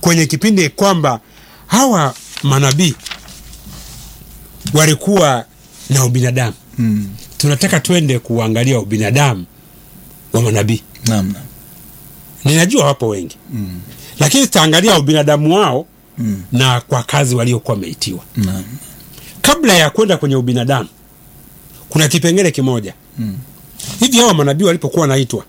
kwenye kipindi kwamba hawa manabii walikuwa na ubinadamu Mm. tunataka twende kuangalia ubinadamu wa manabii Naam, naam. ninajua wapo wengi Mm. lakini tutaangalia ubinadamu wao Mm. na kwa kazi waliokuwa wameitiwa Naam. kabla ya kwenda kwenye ubinadamu kuna kipengele kimoja Mm. hivi hawa manabii walipokuwa wanaitwa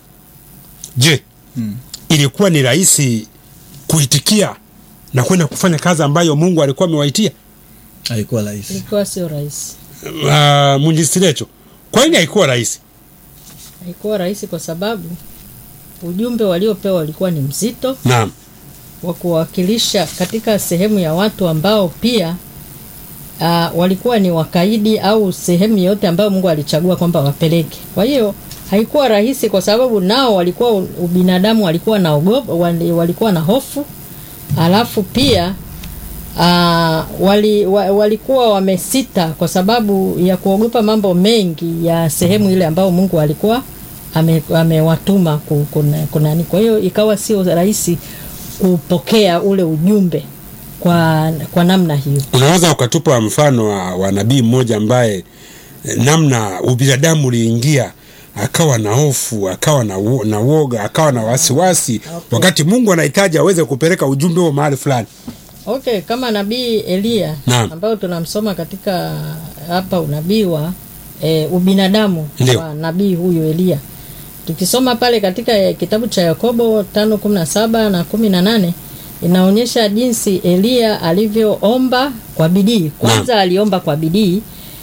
je Mm. ilikuwa ni rahisi kuitikia na kwenda kufanya kazi ambayo mungu alikuwa amewaitia Haikuwa rahisi. ilikuwa sio rahisi uh, munjisirecho kwa nini haikuwa rahisi haikuwa rahisi kwa sababu ujumbe waliopewa ulikuwa ni mzito naam wa kuwakilisha katika sehemu ya watu ambao pia uh, walikuwa ni wakaidi au sehemu yote ambayo Mungu alichagua kwamba wapeleke. Kwa hiyo haikuwa rahisi kwa sababu nao walikuwa ubinadamu walikuwa na ogopa, wali- walikuwa na hofu alafu pia uh, wali, wa, walikuwa wamesita kwa sababu ya kuogopa mambo mengi ya sehemu ile ambayo Mungu alikuwa ame- amewatuma ku- kuna- kunani. Kwa hiyo ikawa sio rahisi kupokea ule ujumbe kwa, kwa namna hiyo. unaweza ukatupa mfano wa, wa nabii mmoja ambaye eh, namna ubinadamu uliingia akawa na hofu akawa na, wo- na woga akawa na wasiwasi Okay. wakati mungu anahitaji aweze kupeleka ujumbe huo mahali fulani Okay, kama nabii Eliya Naam. ambayo tunamsoma katika hapa unabii wa e, ubinadamu Ndio. wa nabii huyu Eliya. Tukisoma pale katika eh, kitabu cha Yakobo 5:17 na 18 inaonyesha jinsi Eliya alivyoomba kwa bidii. Kwanza aliomba kwa bidii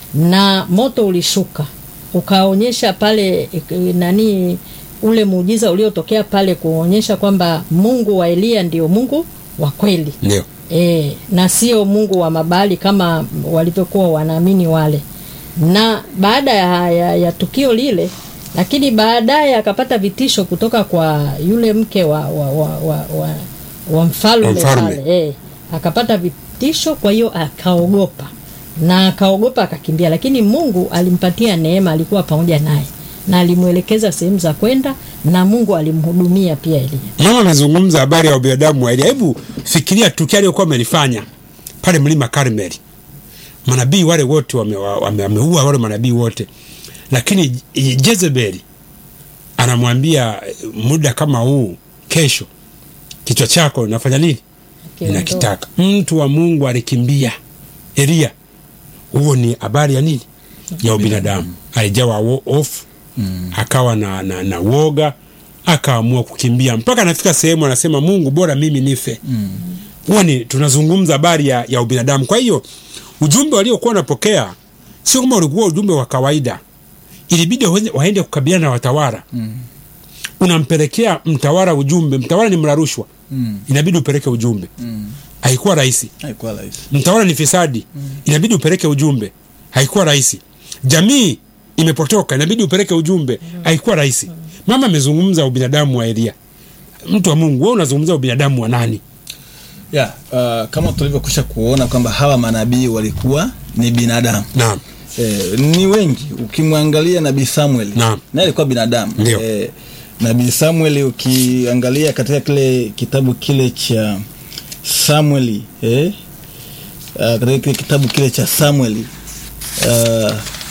na moto ulishuka ukaonyesha pale eh, nani ule muujiza uliotokea pale kuonyesha kwamba Mungu wa Eliya ndio Mungu wa kweli. ndio E, na sio Mungu wa mabali kama walivyokuwa wanaamini wale. Na baada ya, ya, ya tukio lile, lakini baadaye akapata vitisho kutoka kwa yule mke wa, wa, wa, wa, wa, wa mfalme Wa mfalme. pale. E, akapata vitisho, kwa hiyo akaogopa na akaogopa akakimbia, lakini Mungu alimpatia neema, alikuwa pamoja naye na alimwelekeza sehemu za kwenda, na Mungu alimhudumia pia Elia. mama amezungumza habari ya ubinadamu wa Elia. Hebu fikiria tukio aliyokuwa amelifanya pale mlima Karmeli. Manabii wale wote wameua wame, wameua wale manabii wote, lakini Jezebeli anamwambia eh, muda kama huu, kesho kichwa chako nafanya nini? Ninakitaka. Mtu wa Mungu alikimbia Elia. Huo ni habari ya nini? Ya ubinadamu. Alijawa wo- hofu Mm. akawa na, na, na woga akaamua kukimbia mpaka anafika sehemu anasema mungu bora mimi nife Mm. huwa ni tunazungumza habari ya, ya ubinadamu kwa hiyo ujumbe waliokuwa wanapokea sio kama ulikuwa ujumbe wa kawaida ilibidi waende- waende kukabiliana na watawala Mm. unampelekea mtawala ujumbe mtawala ni mla rushwa Mm. inabidi upeleke ujumbe Mm. haikuwa rahisi Haikuwa rahisi. mtawala ni fisadi inabidi upeleke ujumbe haikuwa rahisi jamii imepotoka inabidi upeleke ujumbe haikuwa rahisi mama amezungumza ubinadamu wa elia mtu wa mungu we unazungumza ubinadamu wa nani Yeah, uh, kama tulivyokwisha kuona kwamba hawa manabii walikuwa ni binadamu naam eh, ni wengi ukimwangalia nabii samuel Naam. naye alikuwa binadamu Ndio. eh, nabii samuel ukiangalia katika kile kitabu kile cha samueli eh, uh, katika kile kitabu kile cha samueli uh,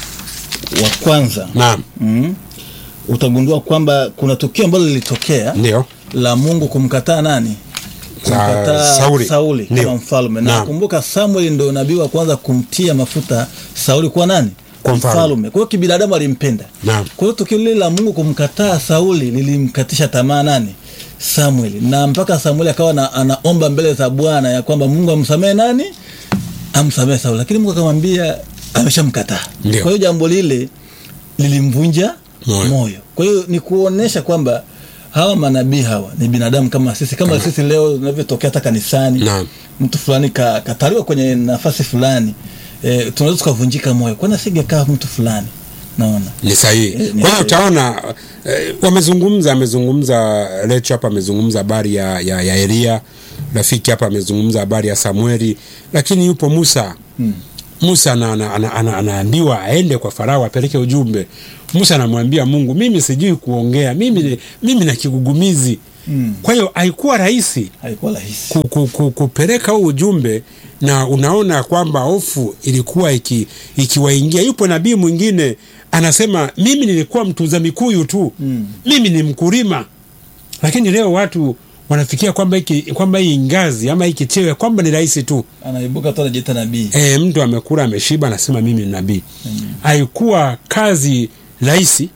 wa kwanza naam mm, utagundua kwamba kuna tukio ambalo lilitokea ndio la mungu kumkataa nani kumkataa Sauli. sauli Ndio. kama mfalme na Naam. kumbuka samueli ndo nabii wa kwanza kumtia mafuta sauli kuwa nani Kwa mfalme. kwa hiyo kibinadamu alimpenda Naam. kwa hiyo tukio lile la mungu kumkataa sauli lilimkatisha tamaa nani samueli na mpaka samueli akawa na, anaomba mbele za bwana ya kwamba mungu amsamehe nani amsamehe sauli lakini mungu akamwambia ameshamkataa Ndio. kwa hiyo jambo lile lilimvunja Moyo. moyo. Kwa hiyo ni kuonesha kwamba hawa manabii hawa ni binadamu kama sisi, kama sisi leo tunavyotokea hata kanisani, Naam. mtu fulani ka, kataliwa kwenye nafasi fulani e, tunaweza tukavunjika moyo, kwani asingekaa mtu fulani, naona ni sahihi Eh, ni kwa hiyo sahihi. utaona eh, wamezungumza amezungumza lecho hapa amezungumza habari ya, ya, ya elia rafiki hapa amezungumza habari ya samueli lakini yupo musa hmm. musa ana- ana- ana- ana- anaambiwa aende kwa farao apeleke ujumbe musa anamwambia mungu mimi sijui kuongea mimi, mimi na kigugumizi Mm. kwa hiyo haikuwa rahisi haikuwa rahisi ku, ku, ku, kupeleka huu ujumbe na unaona kwamba hofu ilikuwa iki- ikiwaingia yupo nabii mwingine anasema mimi nilikuwa mtunza mikuyu tu Mm. mimi ni mkulima lakini leo watu wanafikia kwamba hiki kwamba hii ngazi ama hiki cheo kwamba ni rahisi tu anaibuka tu anajiita nabii e, mtu amekula ameshiba anasema mimi ni nabii haikuwa kazi rahisi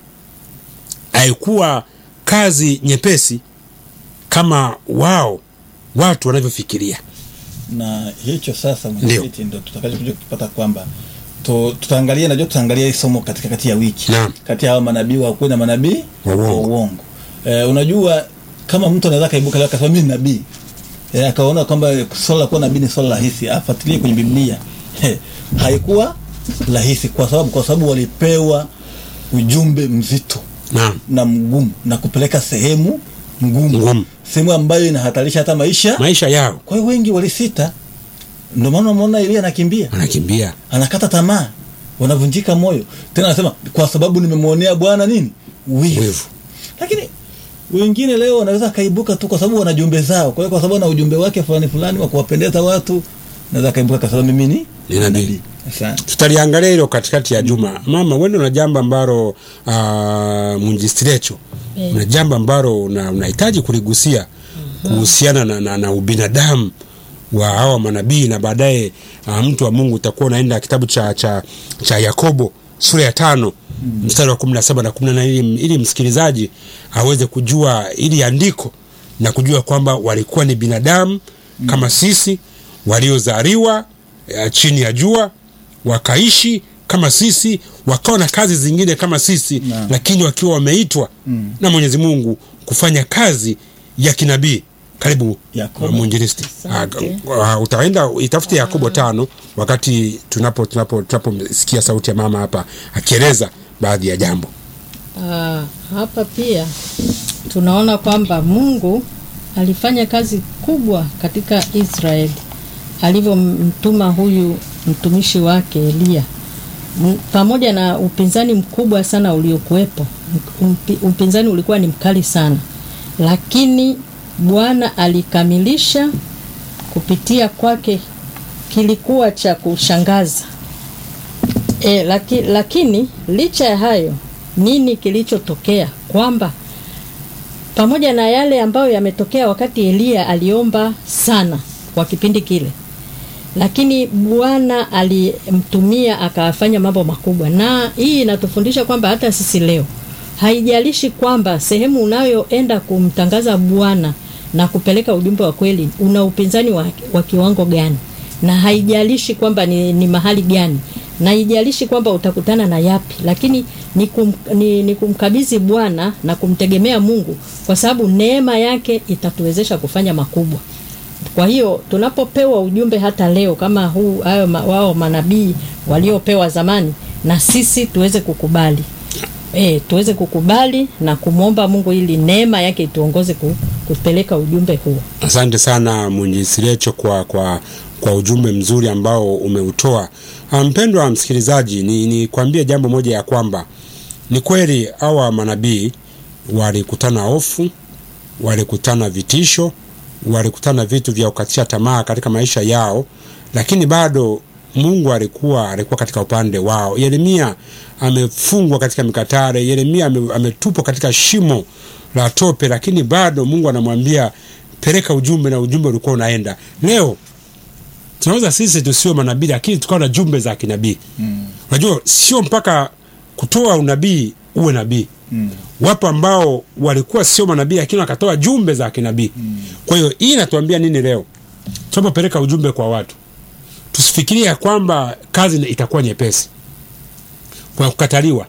haikuwa kazi nyepesi kama wao watu wanavyofikiria na hicho sasa mwenyekiti ndo tutakachokuja kupata kwamba tu- tutaangalia najua tutaangalia hii somo katika kati ya wiki Naam. kati ya hawa manabii wa kweli na manabii Wa uongo. uongo eh, unajua kama mtu anaweza kaibuka leo akasema mimi ni nabii eh, akaona kwamba swala la kuwa nabii ni swala rahisi afuatilie kwenye biblia eh, haikuwa rahisi kwa sababu kwa sababu walipewa ujumbe mzito naam na mgumu na kupeleka sehemu ngumu Ngumu. sehemu ambayo inahatarisha hata maisha maisha yao kwa hiyo wengi walisita ndio maana unaona Elia anakimbia wanakimbia anakata tamaa wanavunjika moyo tena anasema kwa sababu nimemwonea bwana nini wivu wivu lakini wengine leo wanaweza akaibuka tu kwa sababu wana jumbe zao kwa hiyo kwa sababu ana ujumbe wake fulani fulani wa kuwapendeza watu naweza akaibuka kwa sababu mimi ni Ni nabii. asante tutaliangalia hilo katikati ya juma mama wende una jambo ambalo uh, munjistirecho Eh. una jambo ambalo una- unahitaji kuligusia kuhusiana na, na, na ubinadamu wa hawa manabii na baadaye uh, mtu wa mungu utakuwa unaenda kitabu cha, cha, cha yakobo sura ya tano mm. mstari wa kumi na saba na kumi na nane ili, ili msikilizaji aweze kujua ili andiko na kujua kwamba walikuwa ni binadamu mm. kama sisi waliozaliwa uh, chini ya jua wakaishi kama sisi wakawa na kazi zingine kama sisi Naam. lakini wakiwa wameitwa Mm. na mwenyezi mungu kufanya kazi ya kinabii karibu Yakobo. mwinjilisti Asante. uh, utaenda itafute yakobo tano wakati tunapo tunapo tunaposikia sauti ya mama hapa akieleza baadhi ya jambo Ah, hapa pia tunaona kwamba Mungu alifanya kazi kubwa katika Israeli alivyomtuma huyu mtumishi wake Eliya M- pamoja na upinzani mkubwa sana uliokuwepo. Mpi- Upinzani ulikuwa ni mkali sana, lakini Bwana alikamilisha kupitia kwake, kilikuwa cha kushangaza. E, laki, lakini licha ya hayo nini kilichotokea kwamba pamoja na yale ambayo yametokea wakati Eliya aliomba sana kwa kipindi kile lakini Bwana alimtumia akafanya mambo makubwa, na hii inatufundisha kwamba hata sisi leo haijalishi kwamba sehemu unayoenda kumtangaza Bwana na kupeleka ujumbe wa kweli una upinzani wa, wa kiwango gani, na haijalishi kwamba ni, ni mahali gani, na haijalishi kwamba utakutana na yapi, lakini ni, kum, ni, ni kumkabidhi Bwana na kumtegemea Mungu, kwa sababu neema yake itatuwezesha kufanya makubwa. Kwa hiyo tunapopewa ujumbe hata leo kama huu hayo ma, wao manabii waliopewa zamani, na sisi tuweze kukubali e, tuweze kukubali na kumwomba Mungu ili neema yake ituongoze ku, kupeleka ujumbe huo. asante sana mwinjisirecho kwa, kwa, kwa ujumbe mzuri ambao umeutoa Ah, mpendwa wa msikilizaji ni, ni kuambia jambo moja ya kwamba ni kweli hawa manabii walikutana hofu walikutana vitisho walikutana vitu vya kukatisha tamaa katika maisha yao lakini bado mungu alikuwa alikuwa katika upande wao yeremia amefungwa katika mikatare yeremia ame- ametupwa katika shimo la tope lakini bado mungu anamwambia peleka ujumbe na ujumbe ulikuwa unaenda leo tunaweza sisi tusiwe manabii lakini tukawa na jumbe za kinabii Mm. unajua sio mpaka kutoa unabii uwe nabii Mm. wapo ambao walikuwa sio manabii lakini wakatoa jumbe za kinabii mm. kwa hiyo hii inatuambia nini leo tunapopeleka ujumbe kwa watu tusifikirie ya kwamba kazi itakuwa nyepesi kuna kukataliwa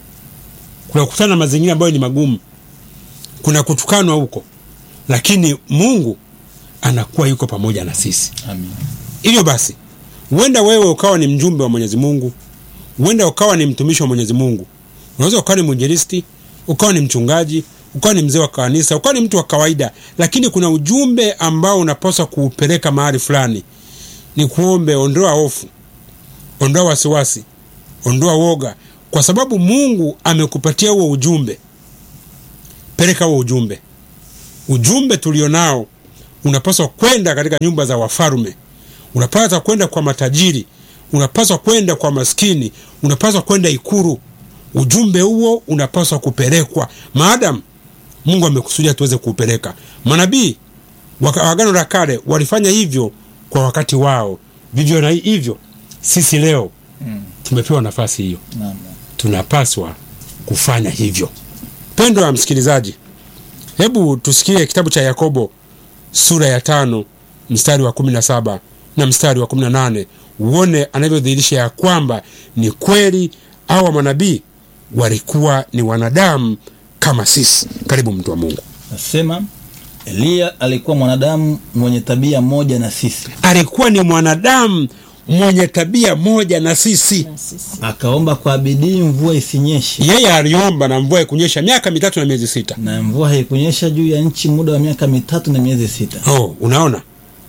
kuna kukutana na mazingira ambayo ni magumu kuna kutukanwa huko lakini mungu anakuwa yuko pamoja na sisi Amin. hivyo basi huenda wewe ukawa ni mjumbe wa mwenyezi mungu huenda ukawa ni mtumishi wa mwenyezi mungu unaweza ukawa ni mwinjilisti ukawa ni mchungaji ukawa ni mzee wa kanisa ukawa ni mtu wa kawaida lakini kuna ujumbe ambao unapaswa kuupeleka mahali fulani ni kuombe ondoa hofu ondoa wasiwasi ondoa woga kwa sababu mungu amekupatia huo ujumbe peleka huo ujumbe ujumbe tulionao unapaswa kwenda katika nyumba za wafalme unapaswa kwenda kwa matajiri unapaswa kwenda kwa maskini unapaswa kwenda ikuru ujumbe huo unapaswa kupelekwa maadamu mungu amekusudia tuweze kuupeleka manabii wa agano la kale walifanya hivyo kwa wakati wao vivyo na hivyo sisi leo Mm. tumepewa nafasi hiyo Naam. tunapaswa kufanya hivyo pendo ya msikilizaji hebu tusikie kitabu cha yakobo sura ya tano mstari wa kumi na saba na mstari wa kumi na nane uone anavyodhihirisha ya kwamba ni kweli awa manabii walikuwa ni wanadamu kama sisi karibu mtu wa mungu Nasema Eliya alikuwa mwanadamu mwenye tabia moja na sisi, alikuwa ni mwanadamu mwenye tabia moja na sisi Na sisi. akaomba kwa bidii mvua isinyeshe, yeye aliomba na mvua ikunyesha miaka mitatu na miezi sita na mvua haikunyesha juu ya nchi muda wa miaka mitatu na miezi sita. oh, unaona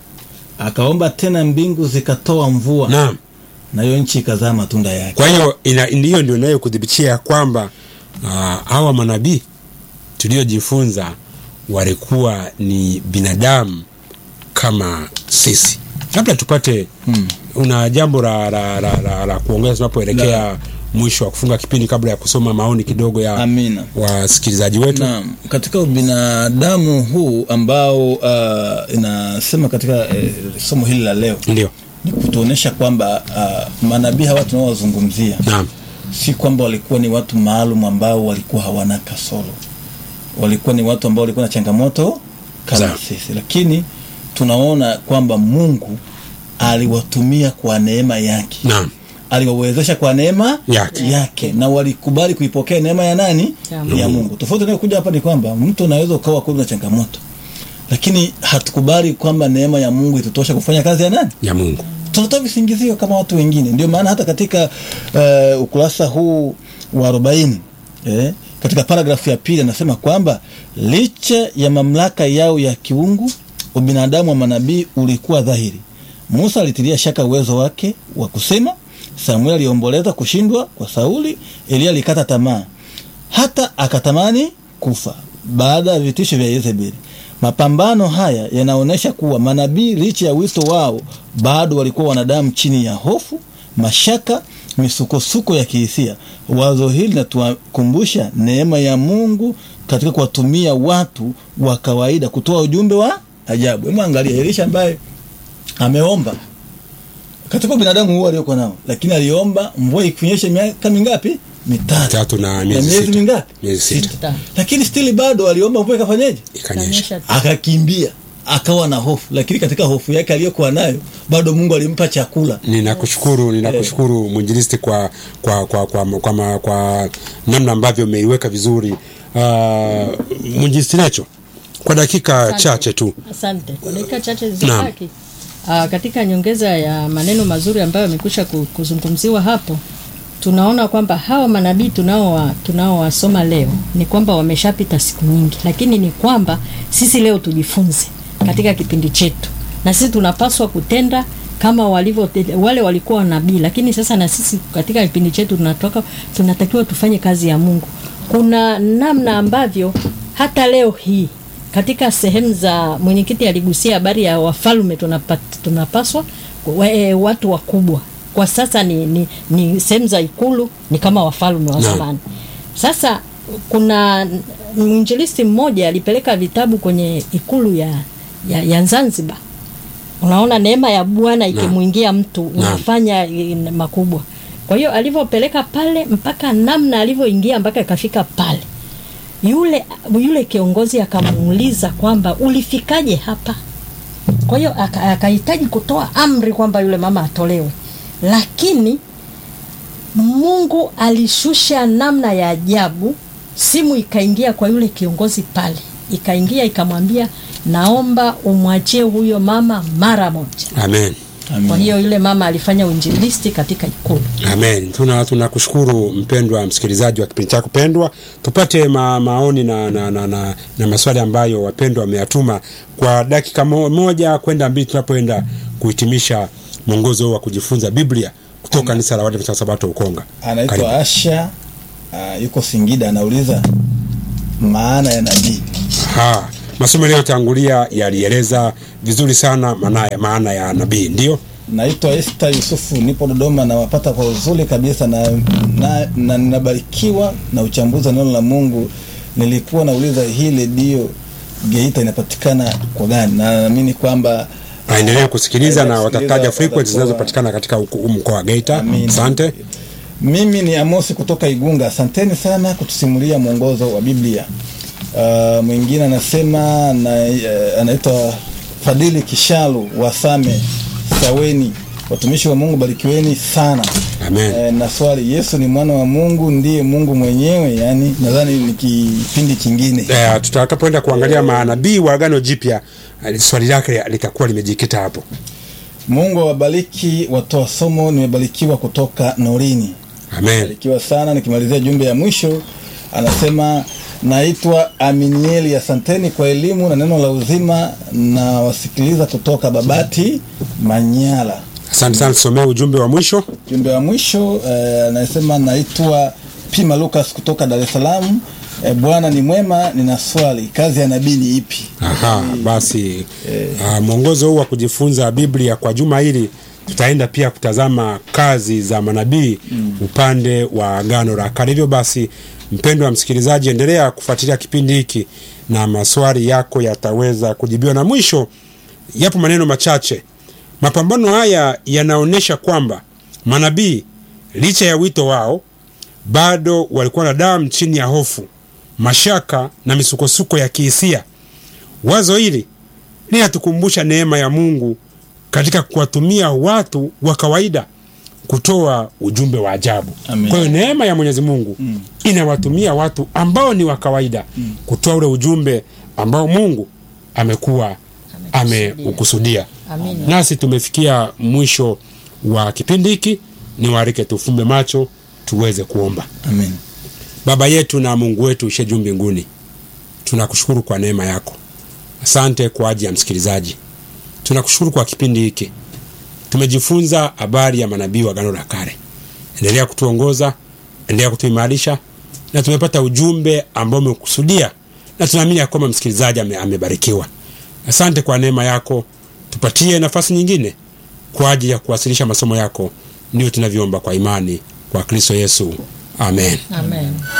Akaomba tena, mbingu zikatoa mvua, naam nayo nchi ikazaa matunda yake. kwa hiyo ina- ndiyo ndio inayokudhibitia ya kwamba ah, hawa manabii tuliojifunza walikuwa ni binadamu kama sisi labda tupate Hmm. una jambo la, la, la, la, la kuongeza tunapoelekea mwisho wa kufunga kipindi kabla ya kusoma maoni kidogo ya Amina. wasikilizaji wetu Naam, katika ubinadamu huu ambao uh, inasema katika eh, somo hili la leo ndio ni kutuonyesha kwamba uh, manabii hawa tunaowazungumzia naam si kwamba walikuwa ni watu maalum ambao walikuwa hawana kasoro, walikuwa ni watu ambao walikuwa na changamoto kama Sawa. sisi, lakini tunaona kwamba Mungu aliwatumia kwa neema yake, naam aliwawezesha kwa neema Yake. yake na walikubali kuipokea neema ya nani? Ya Mungu. Ya Mungu. Tofauti inayokuja hapa ni kwamba mtu unaweza ukawa kweli na changamoto, lakini hatukubali kwamba neema ya Mungu itutosha kufanya kazi ya nani? ya mungu tunatoa visingizio kama watu wengine. Ndio maana hata katika uh, ukurasa huu wa arobaini eh, katika paragrafu ya pili anasema kwamba licha ya mamlaka yao ya kiungu, ubinadamu wa manabii ulikuwa dhahiri. Musa alitilia shaka uwezo wake wa kusema, Samueli aliomboleza kushindwa kwa Sauli, Eliya alikata tamaa hata akatamani kufa baada ya vitisho vya Yezebeli. Mapambano haya yanaonyesha kuwa manabii licha ya wito wao bado walikuwa wanadamu chini ya hofu, mashaka, misukosuko ya kihisia. Wazo hili linatukumbusha neema ya Mungu katika kuwatumia watu wa kawaida kutoa ujumbe wa ajabu. Hebu angalia Elisha ambaye ameomba katika binadamu huo aliokuwa nao, lakini aliomba mvua ikunyeshe miaka mingapi? Mitatu tatu na na miezi miezi sita mingapi? miezi sita Sita. Lakini stili bado aliomba mvua ikafanyeje? ikanyesha Kanyesha. Akakimbia, akawa na hofu, lakini katika hofu yake aliyokuwa nayo bado Mungu alimpa chakula. ninakushukuru ninakushukuru mwinjilisti kwa kwa kwa kwa, kwa, kwa, kwa namna ambavyo umeiweka vizuri uh, mwinjilisti nacho kwa dakika Asante. chache tu Asante. Kwa dakika chache zilizobaki, ah, katika nyongeza ya maneno mazuri ambayo yamekwisha ku- kuzungumziwa hapo, tunaona kwamba hawa manabii tunao tunaowasoma leo ni kwamba wameshapita siku nyingi, lakini ni kwamba sisi leo tujifunze katika kipindi chetu, na sisi tunapaswa kutenda kama walivyo wale walikuwa wanabii, lakini sasa na sisi katika kipindi chetu tunatoka tunatakiwa tufanye kazi ya Mungu. Kuna namna ambavyo hata leo hii katika sehemu za mwenyekiti aligusia habari ya wafalme tunapat, tunapaswa wa, e, watu wakubwa kwa sasa ni, ni, ni sehemu za ikulu ni kama wafalme wa Naam. zamani sasa kuna mwinjilisti mmoja alipeleka vitabu kwenye ikulu ya, ya, ya zanzibar unaona neema ya bwana ikimwingia mtu unafanya eh, makubwa kwa hiyo alivyopeleka pale mpaka namna alivyoingia mpaka ikafika pale yule yule kiongozi akamuuliza kwamba ulifikaje hapa kwa hiyo aka- akahitaji kutoa amri kwamba yule mama atolewe lakini mungu alishusha namna ya ajabu simu ikaingia kwa yule kiongozi pale ikaingia ikamwambia naomba umwachie huyo mama mara moja amen kwa hiyo yule mama alifanya uinjilisti katika ikulu amen tuna tunakushukuru mpendwa msikilizaji wa kipindi chako pendwa tupate ma, maoni na, na, na, na, na maswali ambayo wapendwa wameyatuma kwa dakika mo, moja kwenda mbili tunapoenda kuhitimisha mwongozo huu wa kujifunza biblia kutoka kanisa la Waadventista wa sabato ukonga Karibu. Anaitwa Asha, uh, yuko Singida, anauliza maana ya nabii. Ha, masomo yaliyotangulia yalieleza vizuri sana maana ya, maana ya nabii ndio Naitwa Esther Yusufu, nipo Dodoma, nawapata kwa uzuri kabisa na, na, na ninabarikiwa na uchambuzi wa neno la Mungu. Nilikuwa nauliza hii redio Geita inapatikana kwa gani, na naamini kwamba aendelee kusikiliza na Aendelee watataja kusikiliza, frequencies watakuwa- zinazopatikana katika huku- mkoa wa Geita. Amina. Asante. Mimi ni Amosi kutoka Igunga. Asanteni sana kutusimulia mwongozo wa Biblia. Uh, mwingine anasema na, uh, anaitwa Fadili Kishalu wa Same Saweni. Watumishi wa Mungu barikiweni sana. Amen. Eh, na swali, Yesu ni mwana wa Mungu, ndiye Mungu mwenyewe? Yani nadhani ni kipindi kingine. Eh, tutakapoenda kuangalia manabii wa Agano Jipya eh, swali lake litakuwa limejikita hapo. Mungu awabariki watoa somo. Nimebarikiwa kutoka Norini. Amen. barikiwa sana. Nikimalizia jumbe ya mwisho, anasema naitwa Aminieli, asanteni kwa elimu na neno la uzima, na wasikiliza kutoka Babati, Manyara. Asante sana, tusomee ujumbe wa mwisho. Jumbe wa mwisho eh, anasema naitwa Pima Lucas kutoka Dar es Salaam. Eh, Bwana ni mwema, nina swali, kazi ya nabii ni ipi? Aha, basi uh, mwongozo huu wa kujifunza Biblia kwa juma hili tutaenda pia kutazama kazi za manabii upande wa Agano la Kale. Hivyo basi, mpendwa wa msikilizaji, endelea kufuatilia kipindi hiki na maswali yako yataweza kujibiwa. Na mwisho, yapo maneno machache. Mapambano haya yanaonyesha kwamba manabii licha ya wito wao bado walikuwa na damu chini ya hofu, mashaka na misukosuko ya kihisia. Wazo hili linatukumbusha neema ya Mungu katika kuwatumia watu wa kawaida kutoa ujumbe wa ajabu. Amen. Kwa hiyo neema ya Mwenyezi Mungu inawatumia watu ambao ni wa kawaida kutoa ule ujumbe ambao Mungu amekuwa ameukusudia. Amina. Nasi tumefikia mwisho wa kipindi hiki, niwaalike tufumbe macho tuweze kuomba. Amen. Baba yetu na Mungu wetu ushe juu mbinguni, tunakushukuru kwa neema yako. Asante kwa ajili ya msikilizaji, tunakushukuru kwa kipindi hiki. Tumejifunza habari ya manabii wa Agano la Kale. Endelea kutuongoza, endelea kutuimarisha, na tumepata ujumbe ambao umekusudia, na tunaamini ya kwamba msikilizaji ame, amebarikiwa. Asante kwa neema yako, tupatie nafasi nyingine kwa ajili ya kuwasilisha masomo yako. Ndio tunavyoomba kwa imani kwa Kristo Yesu, amen. Amen.